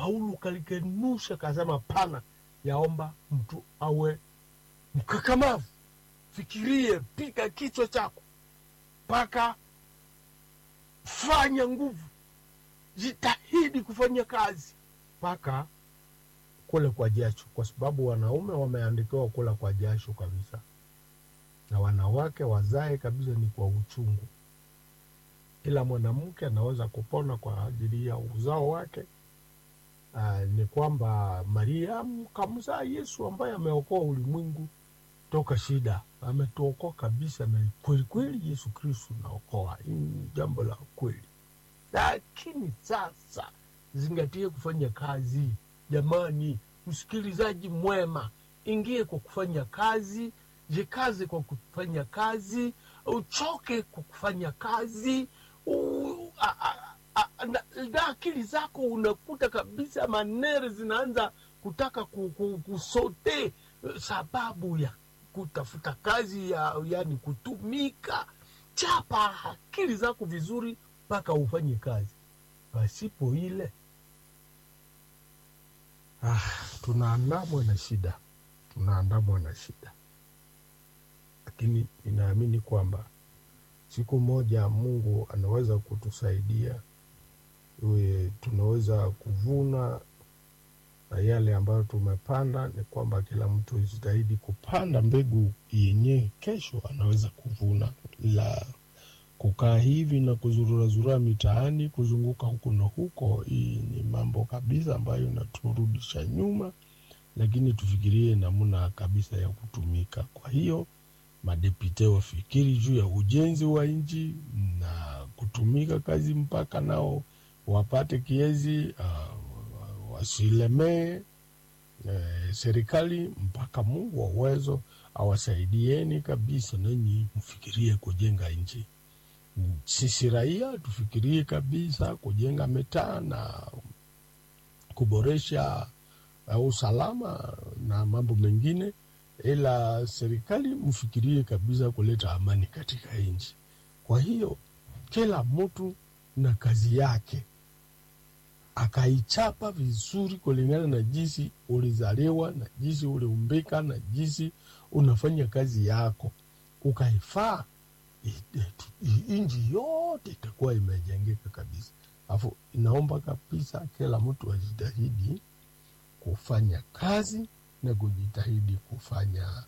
Paulo kalikenusha, kasema pana, yaomba mtu awe mkakamavu. Fikirie, piga kichwa chako mpaka fanya nguvu, jitahidi kufanya kazi mpaka kule kwa jasho, kwa sababu wanaume wameandikiwa kula kwa jasho kabisa, na wanawake wazae kabisa ni kwa uchungu, ila mwanamke anaweza kupona kwa ajili ya uzao wake. Uh, ni kwamba Mariamu kamzaa Yesu ambaye ameokoa ulimwengu toka shida, ametuokoa kabisa, na kweli kweli Yesu Kristu naokoa. Hii ni jambo la kweli, lakini sasa zingatie kufanya kazi. Jamani, msikilizaji mwema, ingie kwa kufanya kazi, jikaze kwa kufanya kazi, uchoke kwa kufanya kazi u, a, a, a, na, na akili zako unakuta kabisa manere zinaanza kutaka ku- ku- kusote eh, sababu ya kutafuta kazi ya yani kutumika. Chapa akili zako vizuri mpaka ufanye kazi, pasipo ile ah, tunaandamwa na shida, tunaandamwa na shida, lakini ninaamini kwamba siku moja Mungu anaweza kutusaidia iwe tunaweza kuvuna na yale ambayo tumepanda. Ni kwamba kila mtu jitahidi kupanda mbegu yenyewe, kesho anaweza kuvuna. La kukaa hivi na kuzururazurua mitaani, kuzunguka huku na huko, hii ni mambo kabisa ambayo inaturudisha nyuma, lakini tufikirie namna kabisa ya kutumika. Kwa hiyo madepite wafikiri juu ya ujenzi wa nchi na kutumika kazi mpaka nao wapate kiezi, uh, wasilemee eh, serikali mpaka Mungu wa uwezo awasaidieni kabisa, nanyi mfikirie kujenga nchi. Sisi raia tufikirie kabisa kujenga mitaa na kuboresha uh, usalama na mambo mengine, ila serikali mfikirie kabisa kuleta amani katika nchi. Kwa hiyo kila mtu na kazi yake akaichapa vizuri kulingana na jinsi ulizaliwa na jinsi uliumbika na jinsi unafanya kazi yako, ukaifaa nchi yote itakuwa imejengeka kabisa. Alafu inaomba kabisa kila mtu ajitahidi kufanya kazi na kujitahidi kufanya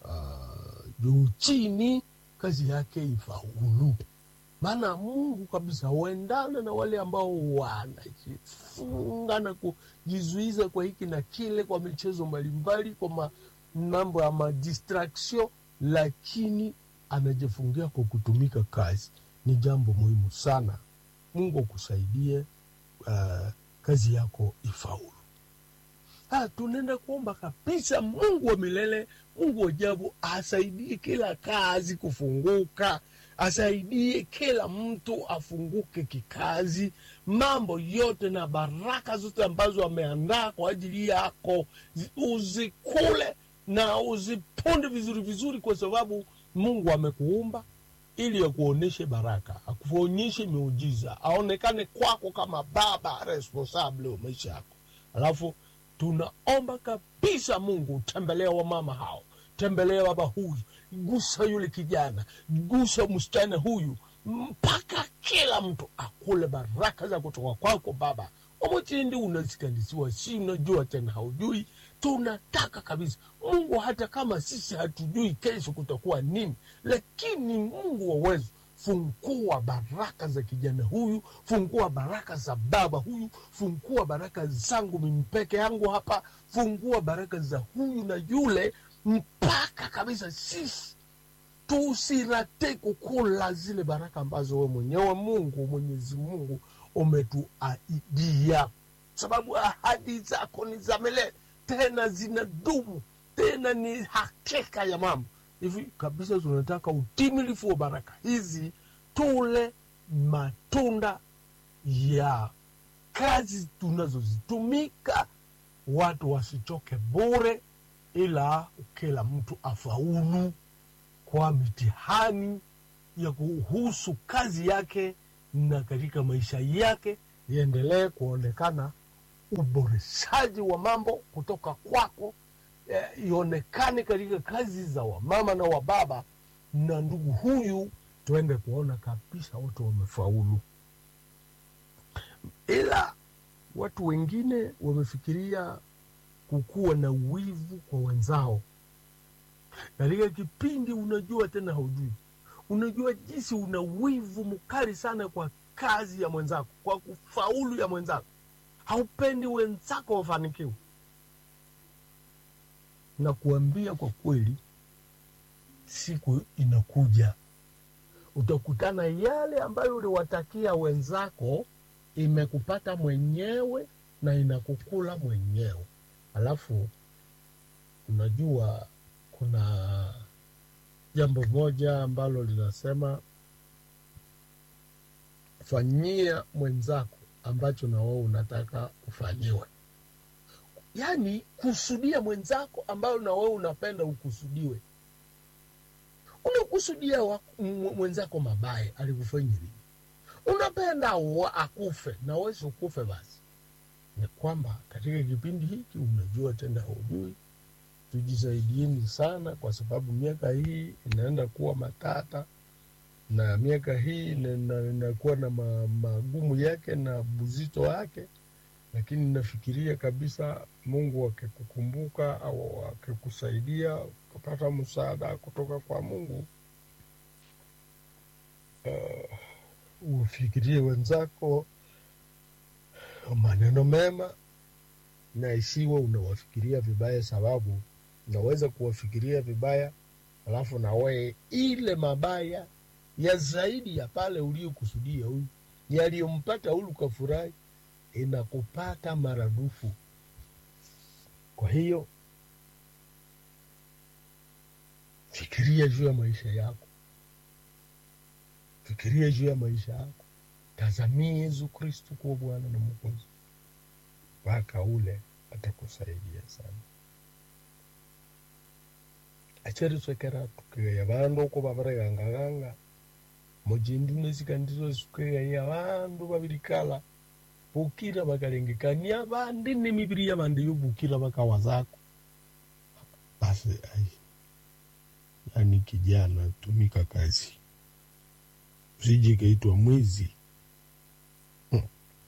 uh, juu chini, kazi yake ifaulu maana Mungu kabisa huendana na wale ambao wanajifunga na kujizuiza kwa hiki na kile, kwa michezo mbalimbali, kwa ma, mambo ya madistraction, lakini anajifungia kwa kutumika kazi. Ni jambo muhimu sana. Mungu akusaidie, uh, kazi yako ifaulu. Ha, tunaenda kuomba kabisa Mungu wa milele, Mungu wa ajabu asaidie kila kazi kufunguka, asaidie kila mtu afunguke kikazi, mambo yote na baraka zote ambazo ameandaa kwa ajili yako zi- uzikule na uziponde vizuri vizuri, kwa sababu Mungu amekuumba ili akuonyeshe baraka, akuonyeshe miujiza, aonekane kwako kama baba responsable wa maisha yako. Alafu tunaomba kabisa Mungu, tembelea wamama hao, tembelea baba huyu, gusa yule kijana, gusa msichana huyu, mpaka kila mtu akule baraka za kutoka kwako Baba. Omochindi unasikandisiwa, si unajua tena haujui. Tunataka kabisa Mungu, hata kama sisi hatujui kesho kutakuwa nini, lakini Mungu wa uwezo fungua baraka za kijana huyu, fungua baraka za baba huyu, fungua baraka zangu mimi peke yangu hapa, fungua baraka za huyu na yule, mpaka kabisa sisi tusirate kukula zile baraka ambazo we mwenyewe Mungu Mwenyezi Mungu umetuahidia, sababu ahadi zako ni za milele, tena zinadumu, tena ni hakika ya mambo hivi kabisa. Tunataka utimilifu wa baraka hizi, tule matunda ya kazi tunazozitumika, watu wasichoke bure, ila kila mtu afaulu kwa mitihani ya kuhusu kazi yake na katika maisha yake iendelee kuonekana uboreshaji wa mambo kutoka kwako eh, ionekane katika kazi za wamama na wababa, na ndugu huyu tuende kuona kabisa wote wamefaulu, ila watu wengine wamefikiria kukuwa na wivu kwa wenzao katika kipindi. Unajua tena haujui, unajua jinsi una wivu mkali sana kwa kazi ya mwenzako, kwa kufaulu ya mwenzako, haupendi wenzako wafanikiwe. Na kuambia kwa kweli, siku inakuja utakutana yale ambayo uliwatakia wenzako imekupata mwenyewe na inakukula mwenyewe. Alafu unajua kuna jambo moja ambalo linasema fanyia mwenzako ambacho na wewe unataka ufanyiwe, yaani kusudia mwenzako ambayo na wewe unapenda ukusudiwe. Unakusudia wa- m- mwenzako mabaya, alikufanya nini? Unapenda wa- akufe na wewe si ukufe basi ni kwamba katika kipindi hiki unajua tena hujui, tujisaidieni sana, kwa sababu miaka hii inaenda kuwa matata na miaka hii ina- ina- inakuwa na ma, magumu yake na buzito wake, lakini nafikiria kabisa Mungu akikukumbuka au akikusaidia ukapata msaada kutoka kwa Mungu uh, ufikirie wenzako maneno mema na isiwe unawafikiria vibaya, sababu unaweza kuwafikiria vibaya alafu na wewe ile mabaya ya zaidi ya pale uliokusudia huyu yaliyompata huyu kafurahi inakupata maradufu. Kwa hiyo fikiria juu ya maisha yako, fikiria juu ya maisha yako, tazamia Yesu Kristu kuwa Bwana na Mwokozi mpaka ule atakusaidia sana. acheritwekera tukigaya bandu uko babaregangaganga mujindi unesika ndizo sukigaya bandu babirikala bukira bakalengekania bandi nemibiri ya bandi yobukira bakawa zako basi ai yani kijana tumika kazi usije kaitwa mwizi hmm.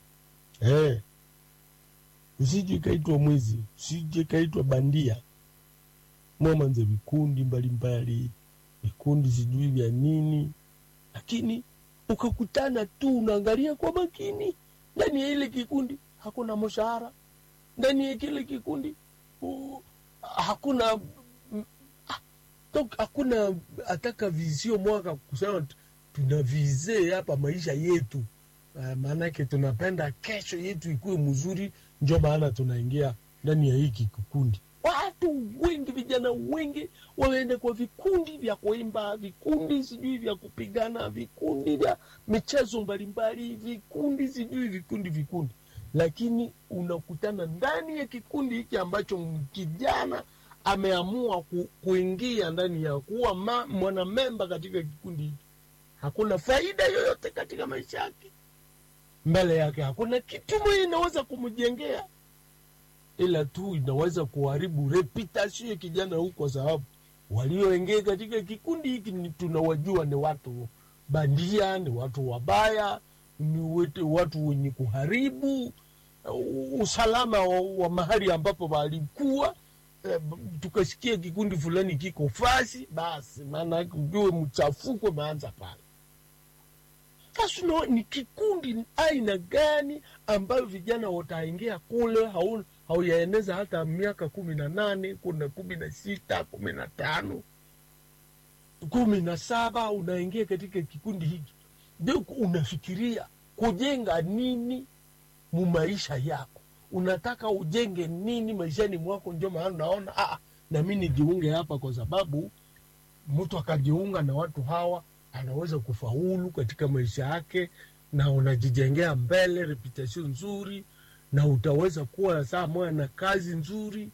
eh usije kaitwa mwizi usije kaitwa bandia mwamanze vikundi mbalimbali vikundi sijui vya nini lakini ukakutana tu unaangalia kwa makini ndani ya ile kikundi hakuna mshahara ndani ya kile kikundi uh, hakuna mm, ah, tok- hakuna ataka vizio mwaka kusema tu- tuna vize hapa maisha yetu uh, maanake tunapenda kesho yetu ikuwe mzuri njo maana tunaingia ndani ya hiki kikundi watu wengi vijana wengi wameenda kwa vikundi vya kuimba vikundi sijui vya kupigana vikundi vya michezo mbalimbali vikundi sijui vikundi vikundi lakini unakutana ndani ya kikundi hiki ambacho kijana ameamua ku, kuingia ndani ya kuwa ma- mwanamemba katika kikundi hiki hakuna faida yoyote katika maisha yake mbele yake hakuna kitu mwenye inaweza kumjengea ila tu inaweza kuharibu reputation ya kijana huu, kwa sababu walioingia katika kikundi hiki ni tunawajua ni watu bandia, ni watu wabaya, ni wetu, watu wenye kuharibu uh, usalama wa, wa mahali ambapo walikuwa eh, b- tukasikia kikundi fulani kiko fasi, basi maana yake ujue mchafuko umeanza pale. Sasa unaona ni kikundi aina gani ambayo vijana wataingia kule, hau- hauyaeneza hata miaka kumi na nane kuna kumi na sita kumi na tano kumi na saba unaingia katika kikundi hiki, ndio unafikiria kujenga nini mu maisha yako, unataka ujenge nini maishani mwako? Ndio maana unaona ah, na mi nijiunge hapa, kwa sababu mtu akajiunga na watu hawa anaweza kufaulu katika maisha yake, na unajijengea mbele reputation nzuri, na utaweza kuwa saa moja na kazi nzuri.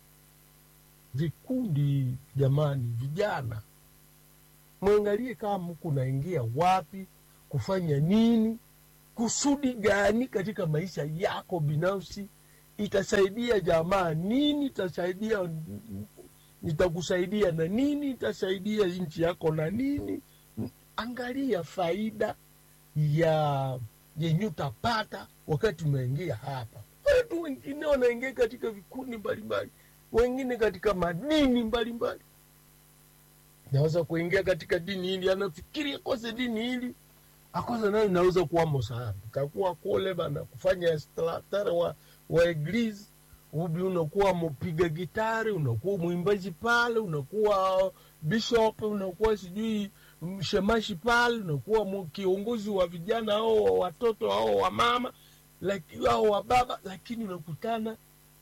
Vikundi jamani, vijana mwangalie kama mku naingia wapi, kufanya nini, kusudi gani katika maisha yako binafsi, itasaidia jamaa nini itasaidia nitakusaidia na nini itasaidia nchi yako na nini angalia faida ya yenye utapata wakati umeingia hapa watu wengine wanaingia katika vikundi mbalimbali wengine katika madini mbalimbali naweza kuingia katika dini hili anafikiria kose dini hili akosa nayo inaweza kuwa mosana utakuwa kule bana kufanya instalatare wa, wa eglise ubi unakuwa mpiga gitari unakuwa mwimbaji pale unakuwa bishop unakuwa sijui mshemashi pale unakuwa mu- kiongozi wa vijana au wa watoto au wa mama laki- au wa baba lakini unakutana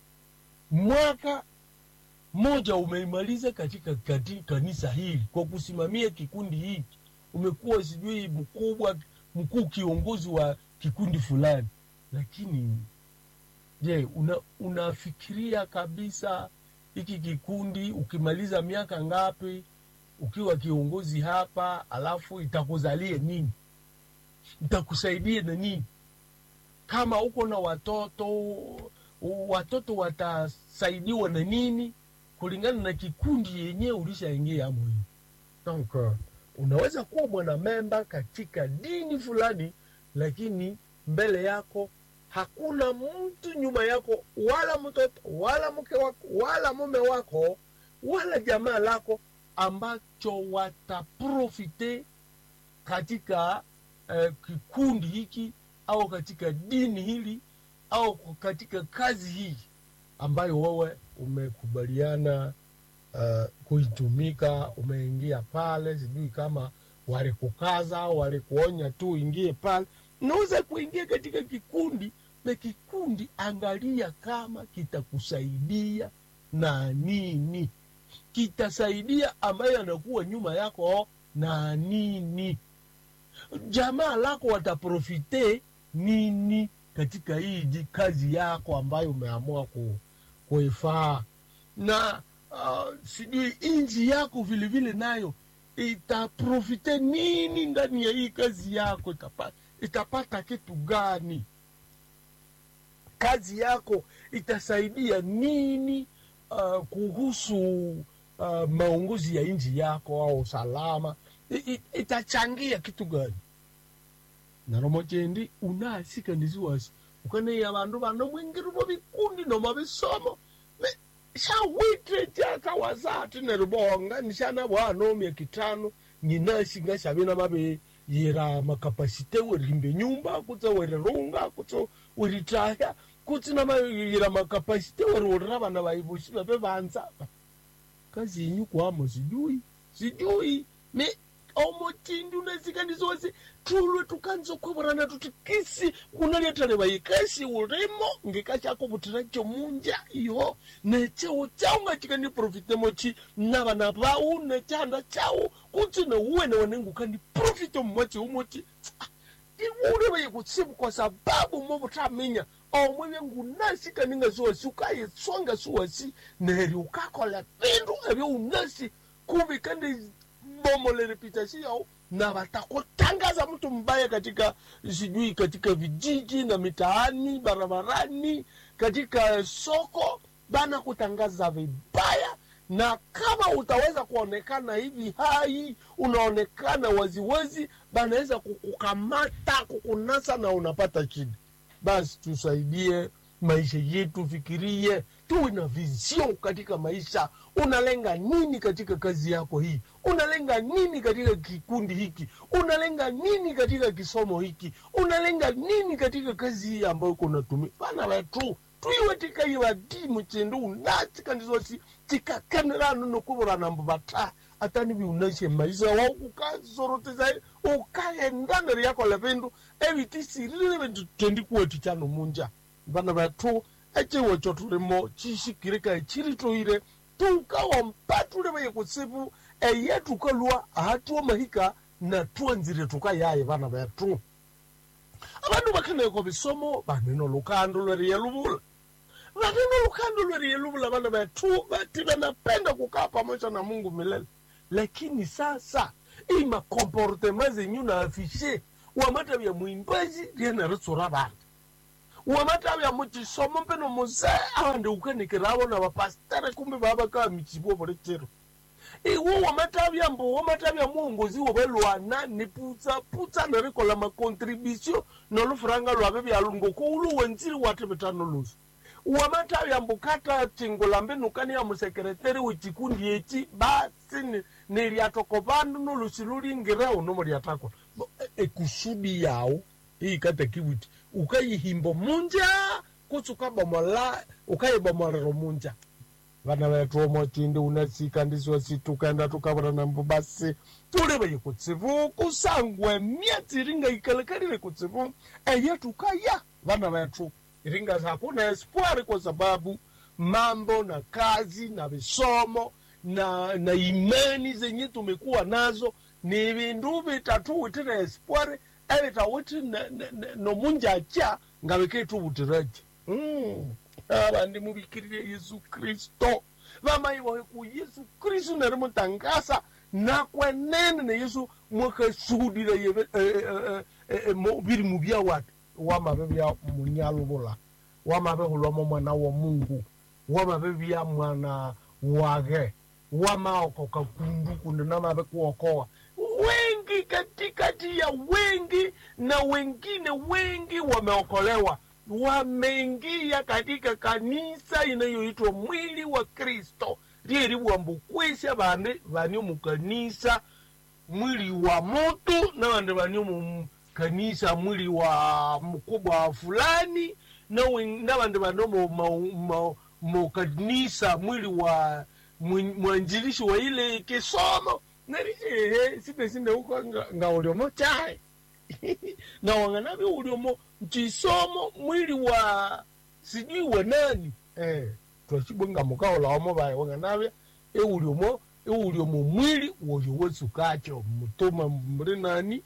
mwaka mmoja umeimaliza katika, katika kanisa hili kwa kusimamia kikundi hiki umekuwa sijui mkubwa mkuu kiongozi wa kikundi fulani lakini je una, unafikiria kabisa hiki kikundi ukimaliza miaka ngapi ukiwa kiongozi hapa alafu itakuzalie nini itakusaidia na nini kama uko na watoto watoto watasaidiwa na nini kulingana na kikundi yenyewe ulishaingia amo hiyo donc uh, unaweza kuwa mwanamemba katika dini fulani lakini mbele yako hakuna mtu nyuma yako wala mtoto wala mke wako wala mume wako wala jamaa lako ambacho wataprofite katika eh, kikundi hiki au katika dini hili au katika kazi hii ambayo wewe umekubaliana uh, kuitumika umeingia pale sijui kama walikukaza au walikuonya tu uingie pale unaweza kuingia katika kikundi na kikundi angalia kama kitakusaidia na nini kitasaidia ambayo anakuwa nyuma yako na nini jamaa lako wataprofite nini katika hii ji- kazi yako ambayo umeamua ku, kuifaa na uh, sijui inji yako vilevile nayo itaprofite nini ndani ya hii kazi yako itapata, itapata kitu gani kazi yako itasaidia nini uh, kuhusu uh, maongozi ya nchi yako au usalama I, i, itachangia kitu gani naromo chendi unasikanisiwasi ukaneya bandu bano mwingirumo bikundi noma bisomo Me- shawitire chakawasati neribonga nishana bwanomya kitano nyinasi ngashabina mabe yira makapasite werimbe nyumba kutse werirunga kutse weritaya kutse nama yira makapasite weriurira bana baibushi babe banza kazi yenyu kwamo sijui sijui me omutindi unasikanisa wasi tulwe tukanza kweburana tuti kisi kunaletale bayikasi ulimo ngikachako butira chomunja iho nechewo chawo ngachikani profitemo chi nabana bawu nechanda chawo kuti neuwe newanenguka ni profite mumwachi umoti iwule bayikutsibu kwa sababu mobutaminya omwe byengunasikaninga siwasi ukayitsonga siwasi neri ukakola bindu ebyo unasi kubikandi bomo reputasi yao na watakutangaza mtu mbaya katika sijui katika vijiji na mitaani barabarani katika soko bana kutangaza vibaya na kama utaweza kuonekana hivi hai unaonekana waziwazi banaweza kukukamata kukunasa na unapata shida basi tusaidie maisha yetu fikirie tuwe na vision katika maisha unalenga nini katika kazi yako hii unalenga nini katika kikundi hiki unalenga nini katika kisomo hiki unalenga nini katika kazi hii ambayo uko unatumia bana wetu twiwe tikaiwa dimu chindu unatikandizosi tikakanirano nokuvorana mbu vata atani viunashe maisha wa ukazoroteza ukaendana riyakola vindu evitisirire vindu tendikuwetu chano munja vana vatu eciwo cho tulimo cixikirika ciritoire tukawa mpatule vaye kutsivu eye tukalwa ahatuwa mahika na tuanzire tukayaye vana vetu avandu vakhaneko visomo vaneno lukando lweriye luvula vaneno lukando lweriye luvula vana vetu vati vanapenda kukaa pamoja na mungu milele lakini sasa hii makomportema zenyu na afishe wamata vya mwimbaji riena ritsura vantu wamatavya muchisomo mpeno muze awandi ukanikiravo na vapastere kumbe vavakaa michivo volechero iwo wamatavya mbo wamatavya muongozi wovelwana ni putsa putsa nerikola makontribution nolufuranga lwave vyalungo koulu wenziri watevitano luso wamatavya mbo kata tingola mbenukani ya musekreteri wechikundi echi basi ni- niliatoko vandu nolusi lulingirao nomo liatakwa Bo, e- ekusudi yawo iikata kiwiti ukayihimbo munja kutsi ukabomola ukayibomolero munja vana vetu omotindi unasika ndisiwa situkaenda tukavona nambo basi tuli veye kutsivu kusangwe myatsi iringa ikalekalile kutsivu eye tukaya vana vetu iringa hakuna espoir kwa sababu mambo na kazi na visomo na na imani zenye tumekuwa nazo ni vindu vitatu witire espoir evitawiti nomunjacha nga viketuvutiraje mm. avandi muvikirire yesu kristo vamaivohe ku yesu kristu neri mutangasa nakwenene ne yesu mwakasudira yeve viri muvya wati wamave vya munyaluvula wamave hulwamo mwana wa mungu wamave vya mwana wage wamaokoka kundu kundu namave kuokoa wengi katikati ya wengi na wengine wengi wameokolewa wameingia katika kanisa inayoitwa mwili wa kristo lyeriwambukwesya vandi vani mukanisa mwili wa mutu na vandi vani mukanisa mwili wa mkubwa fulani na wen- na vandi vani mu- mu- mu- mukanisa mwili wa mwi- mwanjilishi wa ile kisomo nari ehe sine sine uko nga- nga uliomo chae na wang'anavi uliomo mchisomo mwili wa sijui wa nani eh, twachibwenga mukaolawamo vaye wang'anavya euliomo euliomo mwili woyo wesukacho mutuma muri nani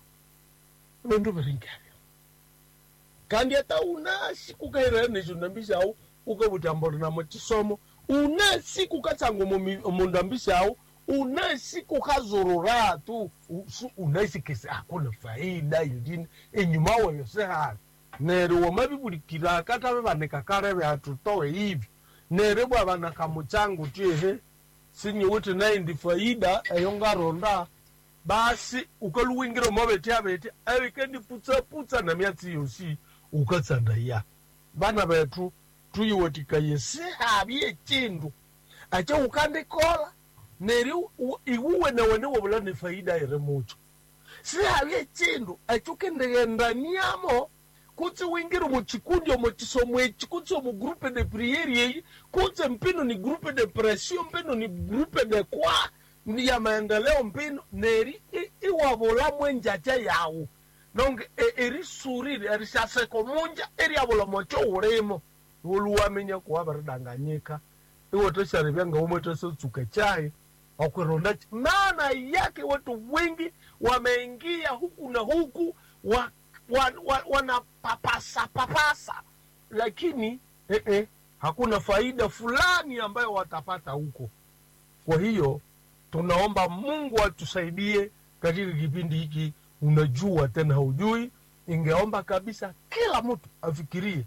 vindu viringavyo kandi hata unasi kukairera necho ndambishawo ukavutambori namo chisomo unasi kukatsango mundambishawo unasi kukazorora tu usu- unasi kesi hakuna faida ilini enyuma wayo sehali nere wamavivulikira akatave vaneka kareve hatutowe hivi nere bwavanaka muchangu tiehe sinyiwiti naindi faida eyo ngaronda basi ukaluwingira mavete avete avikendiputsa-putsa na myatsi yosi ukatsanda ya vana vetu tuyiwetikaye sihavye chindu ache ukandikola neri u- iwuwe nawene wovula ni faida iri mucho sihavye chindu ache ukendegendaniamo kutsi wingire muchikundi omo chisomo echi kutsi omu grupe de priere yeyi kutsi mpino ni grupe de pression mpino ni grupe de kwa ni ya maendeleo mpino neri i- iwavula mwenjacha yawu nonge e- erisurire erishaseko munja eriavula mocho ulimo uluwamenya kuwa varidanganyika iwotesharivya ngaumwetesotsuka chai wakwironda ch- maana yake watu wengi wameingia huku na huku wa, wa, wa, wanapapasa papasa lakini eh, eh, hakuna faida fulani ambayo watapata huko kwa hiyo tunaomba mungu atusaidie katika kipindi hiki unajua tena hujui ingeomba kabisa kila mtu afikirie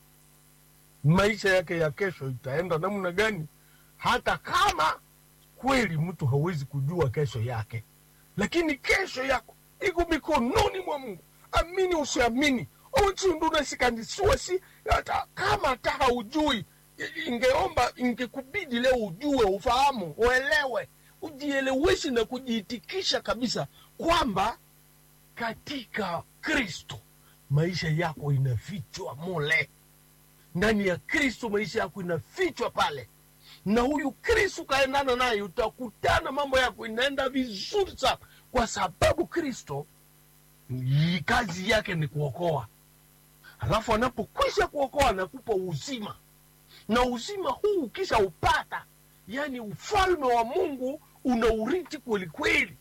maisha yake ya kesho itaenda namna gani hata kama kweli mtu hawezi kujua kesho yake lakini kesho yako iko mikononi mwa mungu amini usiamini uchundu nasikandisiwa si hata kama hata haujui i- ingeomba ingekubidi leo ujue ufahamu uelewe ujieleweshe na kujiitikisha kabisa kwamba katika kristo maisha yako inafichwa mule ndani ya kristo maisha yako inafichwa pale na huyu kristo ukaendana naye utakutana mambo yako inaenda vizuri sana kwa sababu kristo yi- kazi yake ni kuokoa alafu anapokwisha kuokoa anakupa uzima na uzima huu ukisha upata yani ufalme wa mungu unaurithi kwelikweli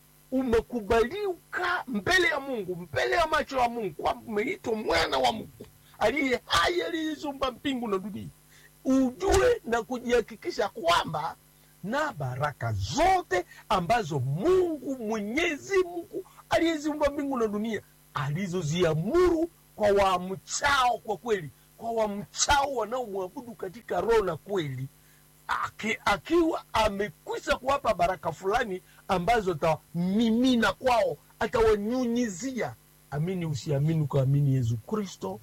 umekubalika mbele ya mungu mbele ya macho ya mungu kwamba umeitwa mwana wa mungu aliye hai aliyeziumba mbingu na dunia ujue na kujihakikisha kwamba na baraka zote ambazo mungu mwenyezi mungu aliyeziumba mbingu na dunia alizoziamuru kwa wamchao kwa kweli kwa wamchao wanaomwabudu katika roho na kweli Aki, akiwa amekwisha kuwapa baraka fulani ambazo atawamimina kwao atawanyunyizia amini usiamini ukaamini yesu kristo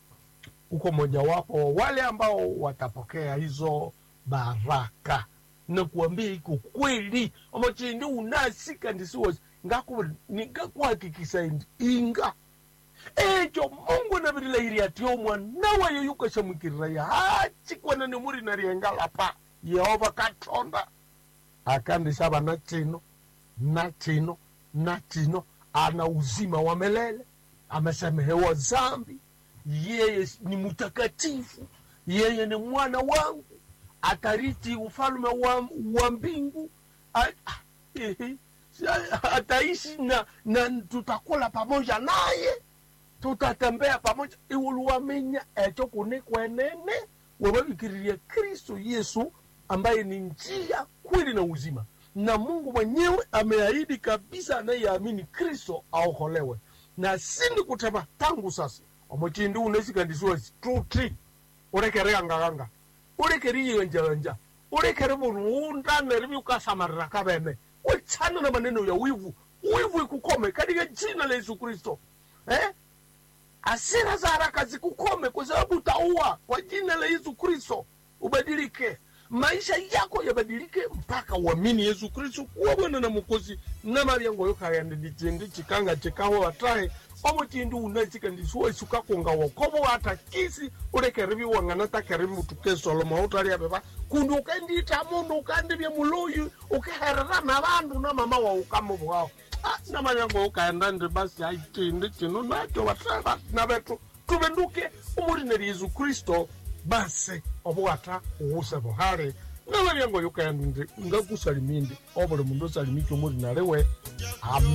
uko mojawapo wa wale ambao watapokea hizo baraka na kuambia iko kweli amachindi unasika ndisiwosi ngakuhakikisa inga echo mungu navirilahiri ati omwanawayo yukashamwikirira hachikwana nemuri nariengalapa yehova katonda akandisava na chino na chino na chino ana uzima wa milele amesamehewa zambi yeye ni mtakatifu yeye ni mwana wangu atariti ufalme wa, wa mbingu A- a- ehe, sa- ataishi na, na tutakula pamoja naye tutatembea pamoja iwuluwamenya echo kune kwenene wewavikiriria kristo yesu ambaye ni njia kweli na uzima na mungu mwenyewe ameahidi kabisa anayeamini kristo aokolewe na sindi kutema tangu sasa omuchindi unesikandisiwa tuti urekere angaganga urekere iyenjanja urekere vuruunda nerivi ukasamarira kavene wechana na maneno ya wivu wivu ikukome katika jina la yesu kristo eh? asira za haraka zikukome kwa sababu utaua kwa jina la yesu kristo ubadilike maisha yako yabadilike mpaka uamini yesu kristo kuwa bwana na mukozi na maryango yokayande ndichindi chikanga chikaho watahe omuchindi unachikandisiwa sukakunga wokovo watakisi urekeri viwang'ana takeri mutu kesoloma utaliaveva kundi ukendiita mundu ukandivya muloyi ukeherera na vandu na mama wa ukamuvwao na maryango ukaenda ndi basi aitindi chino nacho vatava na vetu tuvenduke umurineri yesu kristo basi obwata uwuse buhale na maryango yukaenda ndi ngakusalimindi obuli mundu osalimike umurinariwe Amen.